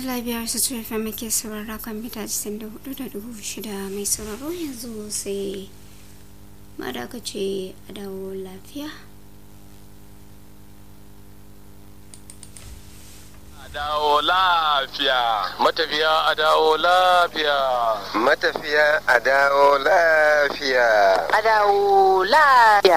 da biyar su ce fa muke saurara kan mita 94.6 mai sauraro yanzu sai madakace a dawo lafiya dawo lafiya matafiya a dawo lafiya matafiya a dawo lafiya a dawo lafiya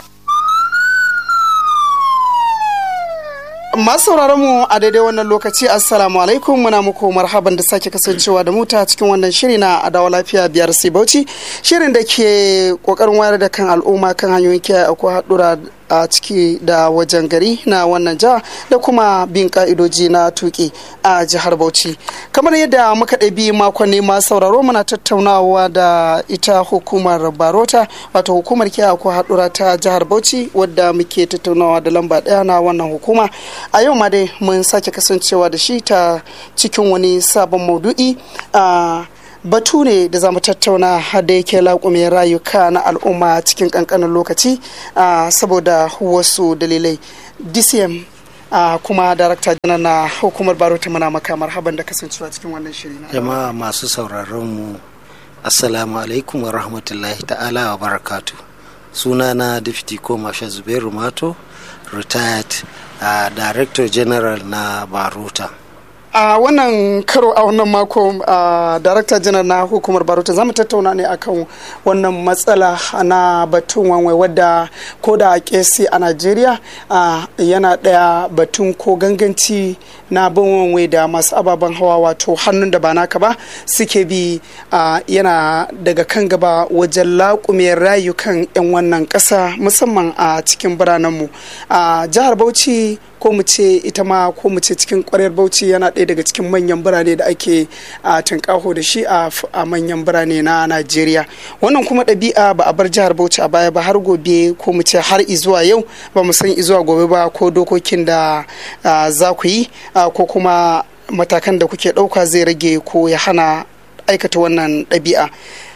masu sauraron mu a daidai wannan lokaci assalamu alaikum muna muku marhaban da sake kasancewa da muta cikin wannan shiri na adawa lafiya biyar sai bauchi shirin da ke kokarin wayar da kan al'umma kan hanyoyin kiyaye akwai haɗura a ciki da wajen gari na wannan jiha da kuma bin ka'idoji na tuki a jihar bauchi kamar yadda muka ɗabi makonni ma sauraro muna tattaunawa da ita hukumar barota wato hukumar kiyaye ko haɗura ta jihar bauchi wadda muke tattaunawa da lamba ɗaya na wannan hukuma a yau ma dai mun sake kasancewa da shi ta cikin wani sabon maudu'i a batu ne da za mu tattauna da yake laƙume rayuka na al'umma cikin ƙanƙanin lokaci saboda wasu dalilai dcm kuma darakta janar na hukumar barota muna maka marhaban da kasancewa cikin wannan shiri na jama'a masu sauraron mu assalamu alaikum wa rahmatullahi ta'ala wa barakatu sunana deputy ko masha zubairu mato retired uh, director general na barota a uh, wannan karo a wannan mako a uh, darakta janar na hukumar barota za mu tattauna ne akan wannan matsala na batun wanwai wadda ko da kesi a najeriya uh, yana daya batun ko ganganci na bin wanwai da masu ababen hawa wato hannun da ba naka ba suke bi yana daga kan gaba wajen laƙume rayukan 'yan wannan ƙasa musamman a cikin biranenmu a jihar bauchi ko mu ce ita ma ko mu ce cikin kwaryar bauchi yana ɗaya daga cikin manyan birane da ake a tunƙaho da shi a manyan birane na najeriya wannan kuma ɗabi'a ba a bar jihar bauchi a baya ba har gobe ko mu ce har izuwa yau ba mu san izuwa gobe ba ko dokokin da za ku yi ko kuma matakan da kuke ɗauka zai rage ko ya hana aikata wannan ɗabi'a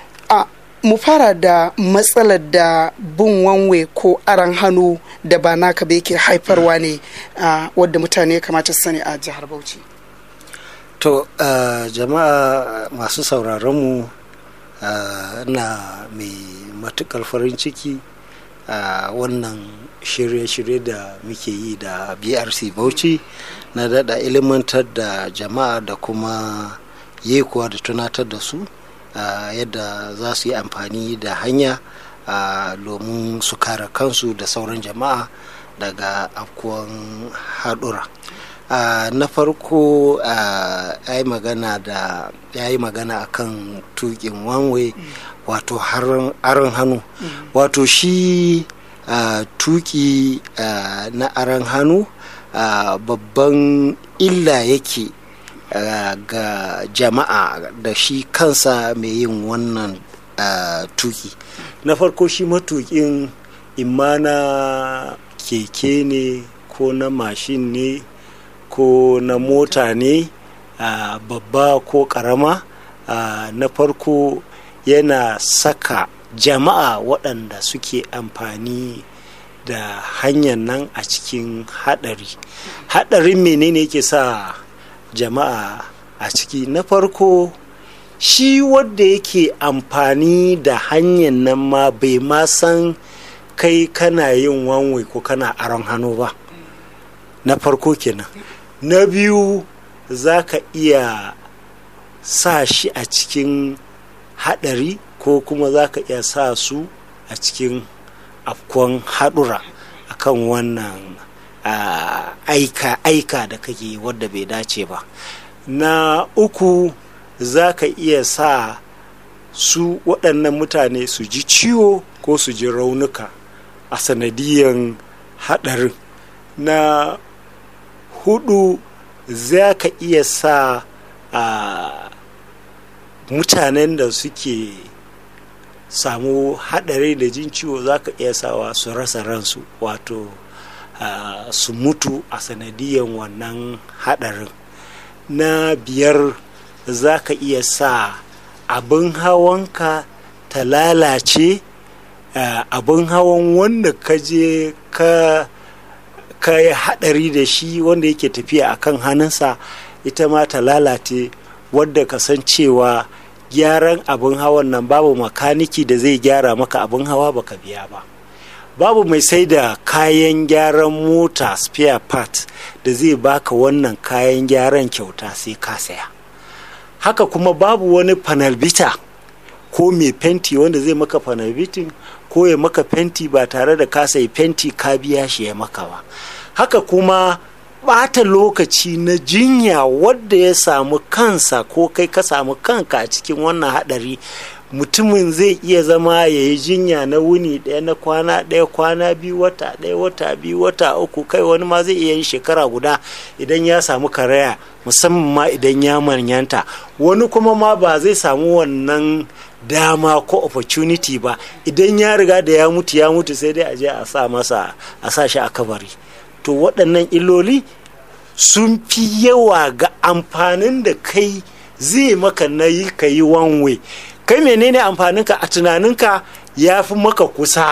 mu fara da matsalar da bin wanwe ko aran hannu da ba naka ba yake haifarwa ne wadda mutane kamata su sani a jihar bauchi to jama'a masu sauraronmu na mai matukar farin ciki a wannan shirye-shirye da muke yi da brc bauchi na dada ilimantar da jama'a da kuma yekuwa da tunatar da su Uh, yadda za su yi amfani da hanya domin uh, su kare kansu da sauran jama'a daga afkuwan haɗura uh, na farko ya yi magana da ya yi magana akan tukin wanwe mm. wato aron hannu mm. wato shi tuki na aron hannu babban illa yake Uh, ga jama'a da shi kansa mai yin wannan uh, tuki na farko shi matukin imma na keke ne ko na mashin ne ko na mota ne uh, babba ko karama na farko yana saka jama'a waɗanda suke amfani da hanyar nan a cikin haɗari haɗarin menene yake sa jama'a a ciki na farko shi wadda yake amfani da hanyar nan ma bai ma san kai kana yin wanwe ko kana aron hannu ba na farko kenan na biyu za ka iya sa shi a cikin haɗari ko kuma za ka iya sa su a cikin afkon haɗura akan wannan Uh, aika aika da kake wadda bai dace ba na uku za ka iya sa su waɗannan mutane su ji ciwo ko su ji raunuka a sanadiyan haɗarin na hudu za ka iya sa uh, mutanen da suke samu haɗari da jin ciwo za ka iya sawa su rasa ransu wato Uh, su mutu a sanadiyan wannan hadarin na biyar za ka iya sa abin hawanka ta lalace uh, abin hawan wanda ka je ka ka yi hadari da shi wanda yake tafiya a kan hannunsa ita ma ta lalace wadda ka san cewa gyaran abin hawan nan babu makaniki da zai gyara maka abin hawa baka biya ba babu mai sai da kayan gyaran mota spare part da zai baka wannan kayan gyaran kyauta sai ka saya haka kuma babu wani panelbita ko mai fenti wanda zai maka panelbitin ko ya maka fenti ba tare da ka sayi fenti ka biya shi ya maka ba haka kuma bata lokaci na jinya wadda ya samu kansa ko kai ka samu kanka a cikin wannan hadari mutumin zai iya zama ya yi jinya na wuni ɗaya na kwana ɗaya kwana biyu wata ɗaya wata biyu wata uku kai wani ma zai iya yin shekara guda idan ya samu karaya musamman ma idan ya manyanta wani kuma ma ba zai samu wannan dama ko opportunity ba idan ya riga da ya mutu ya mutu sai dai a je a sa masa a sa shi a kabari to waɗannan illoli sun fi yawa ga amfanin da kai zai maka na yi ka yi wanwe kai menene amfaninka a tunaninka ya fi maka kusa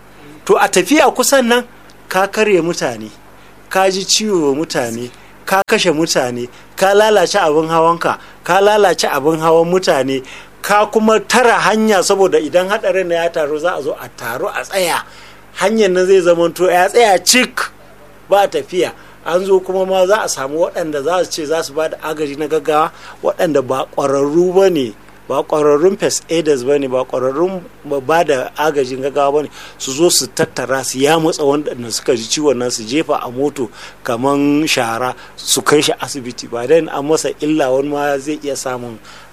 to a tafiya kusan nan ka karya mutane ka ji ciwo mutane ka kashe mutane ka lalace abin hawanka ka lalace abin hawan mutane ka kuma tara hanya saboda idan haɗarin na ya taru za a zo a taru a tsaya hanyar nan zai zamanto ya tsaya cik ba tafiya an zo kuma ma za a samu waɗanda za su ce za su ba da agaji na gaggawa waɗanda ba ƙwararru ba ne ba ƙwararrun first aiders ba ne ba ƙwararrun ba da agajin gaggawa ba ne su zo su tattara su ya matsa wanda suka ji ciwon nan su jefa a moto kaman shara su kai shi asibiti ba dan an masa illa wani ma zai iya samun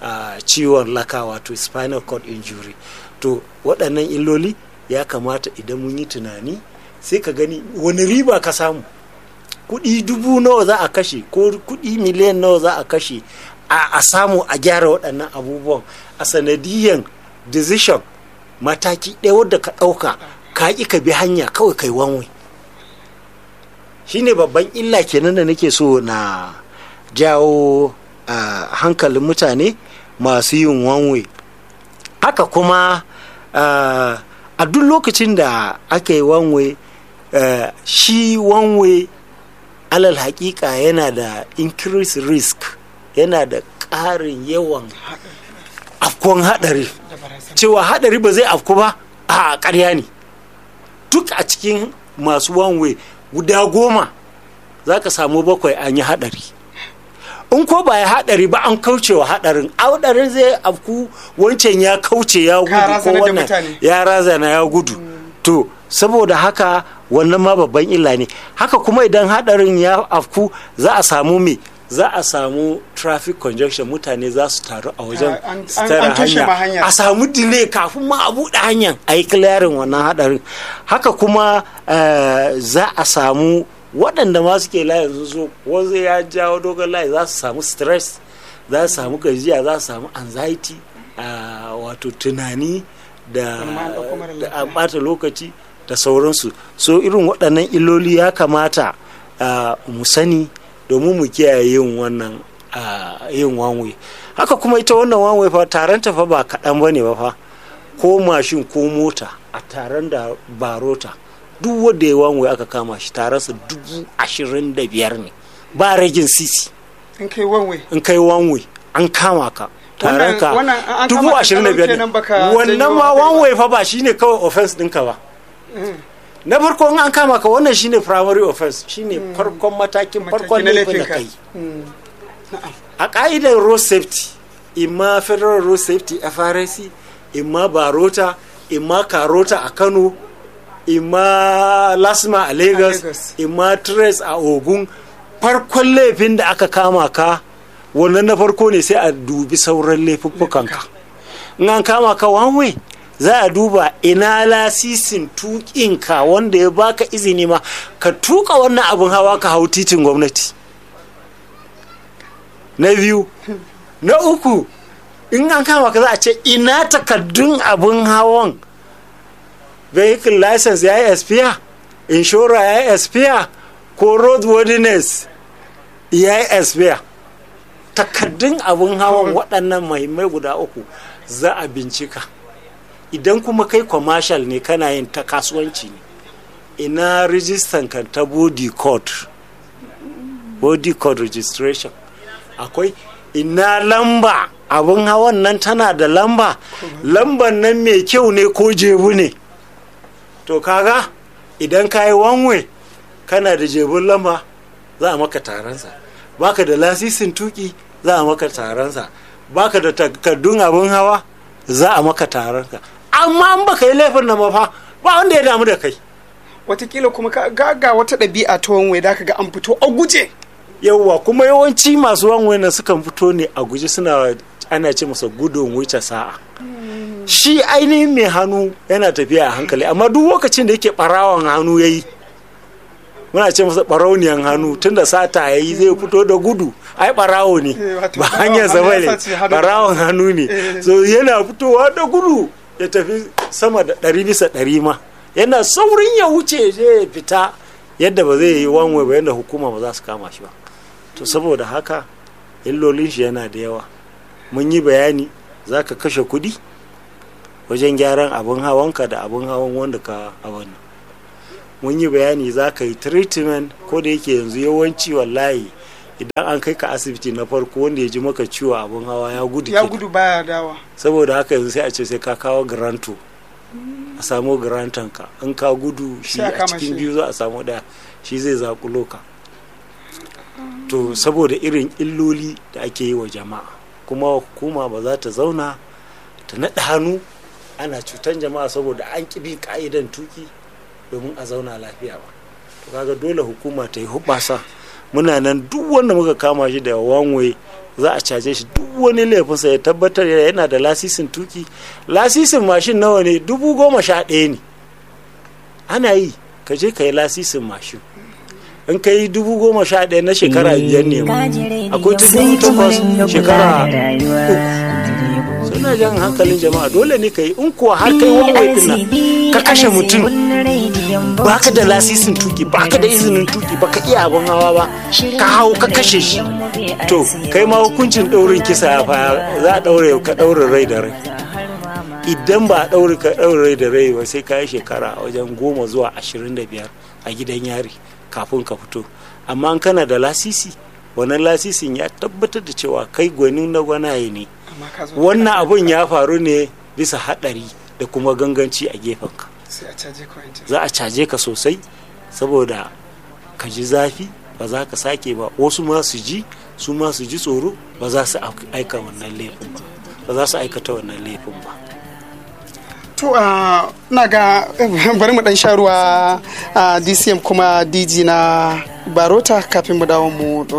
ciwon laka wato spinal cord injury to waɗannan illoli ya kamata idan mun yi tunani sai ka gani wani riba ka samu kuɗi dubu nawa za a kashe ko kuɗi miliyan nawa za a kashe a samu a gyara waɗannan abubuwan a sanadiyan decision mataki ɗaya wadda ka ɗauka ka ƙi ka bi hanya kawai kai wanwe shine babban illa kenan da nake so na jawo hankalin mutane masu yin wanwe haka kuma a duk lokacin da aka yi wanwe shi wanwe alal hakika yana da increase risk yana da ƙarin yawan afkon haɗari cewa haɗari ba zai afku ba a ƙarya ne duk a cikin masu wanwe guda goma za ka samu bakwai an yi haɗari in ko ba ya haɗari ba an kauce wa haɗarin haɗarin zai afku wancan ya kauce ya gudu ko wannan ya razana ya gudu to saboda haka wannan ma babban illa ne haka kuma idan haɗarin ya afku za a samu me za a samu traffic congestion mutane za su taru a wajen tara hanya a samu delay kafin ma a buɗe hanyar a yi clearing wannan haɗarin haka kuma za a samu waɗanda ma suke layin su so wanzu ya jawo dogon layi za su samu stress za su samu gajiya za su samu anxiety wato tunani da ɓata lokaci da sauransu so irin waɗannan illoli ya kamata mu sani domin mu kiyaye yin wannan yin wanwe haka kuma ita wannan wanwe fa taron ta fa ba kaɗan ba ne ba fa ko mashin ko mota a taron da barota duk wanda ya wanwe aka kama shi taronsa dubu ashirin da biyar ne ba ragin sisi in kai wanwe in kai wanwe an kama ka taron ka dubu ashirin da biyar ne wannan ma wanwe fa ba shine kawai offense ɗinka ba na farko in an kama ka wannan shine primary offense shine farkon matakin farkon laifin da kai a ka'idar road safety imma federal road safety frc imma barota imma karota a kano imma lasma a lagos imma tres a ogun farkon laifin da aka kama ka wannan na farko ne sai a dubi sauran laifuffukanka in an kama ka one way za a duba ina lasisin tukinka wanda ya baka izini ma ka tuka wannan abin hawa ka hau titin gwamnati na biyu na uku in an kama ka za a ce ina takaddun abin hawan vehicle license ya yi expire inshora ya yi expire ko roadworthiness ya yi expire takaddun abin hawan waɗannan mahimmai guda uku za a bincika idan kuma kai commercial ne kana yin ta kasuwanci ne ina rijistan ka ta body code body code registration akwai ina lamba abin hawan nan tana da lamba lamban nan mai kyau ne ko jebu ne to kaga idan ka yi wanwe kana da jebun lamba za a maka taronsa baka da lasisin tuki za a maka taronsa baka da takardun abin hawa za a maka taronka amma an baka yi laifin nan ba fa ba wanda ya damu da kai watakila kuma ka ga ga wata ɗabi'a ta wanwe da ka ga an fito a guje yauwa kuma yawanci masu wanwe na sukan fito ne a guje suna ana ce masa gudun wuce sa'a shi ainihin mai hannu yana tafiya a hankali amma duk lokacin da yake barawan hannu ya yi muna ce masa barauniyan hannu tunda sata ya yi zai fito da gudu ai barawo ne Eh, wato ba barawan hanyar zama hannu ya ne sace hannu. barawan hannu ne Eh. so yana fitowa da gudu ya tafi sama da ɗari bisa ɗari ma yana saurin ya wuce zai fita yadda ba zai yi wanwe ba yadda hukuma ba za su kama shi ba to saboda haka illolin shi yana da yawa mun yi bayani za ka kashe kuɗi wajen gyaran abin hawanka da abin hawan wanda ka abin nan mun yi bayani za ka yi treatment ko da yake yanzu yawanci wallahi idan an kai ka asibiti na farko wanda ya ji maka ciwo abin hawa ya gudu ya kenan. gudu baya dawa saboda haka yanzu sai a ce sai ka kawo garanto a samu garantanka in ka gudu shi Sai a a kama cikin shi. biyu za a samu daya shi zai zakulo ka to saboda irin illoli da ake yi wa jama'a kuma hukuma ba za ta zauna ta naɗa hannu ana cutan jama'a saboda an ƙi bin ka'idan tuki domin a zauna lafiya ba to kaga dole hukuma ta yi hubasa muna nan duk wanda muka kama shi da wanwe za a caje shi duk wani laifinsa ya tabbatar yana da lasisin tuki lasisin mashin nawa ne dubu goma sha ɗaya ne ana yi ka je ka yi lasisin mashin in ka yi dubu goma sha ɗaya na shekara biyar ne ma akwai ta dubu takwas shekara uku suna jan hankalin jama'a dole ne ka yi in kuwa har kai wawai ɗin nan ka kashe mutum baka da lasisin tuki baka da izinin tuki baka iya abin hawa ba ka hau ka kashe shi to kai ma hukuncin ɗaurin kisa ya fa za a ɗaure ka ɗaure rai da rai idan ba a ɗaure ka ɗaure rai da rai ba sai ka yi shekara a wajen goma zuwa ashirin da biyar a gidan yari kafin ka fito amma in kana da lasisi wannan lasisin ya tabbatar da cewa kai gwanin na gwanaye ne amma ka zo wannan abun ya faru ne bisa haɗari da kuma ganganci a gefenka sai a caje ka wancan za a caje ka sosai saboda ka ji zafi ba za ka sake ba wasu ma su ji su ma su ji tsoro ba za su aika wannan laifin ba ba za su aikata wannan laifin ba to a na ga bari mu dan sha ruwa a dcm kuma dg na barota kafin mu dawo mu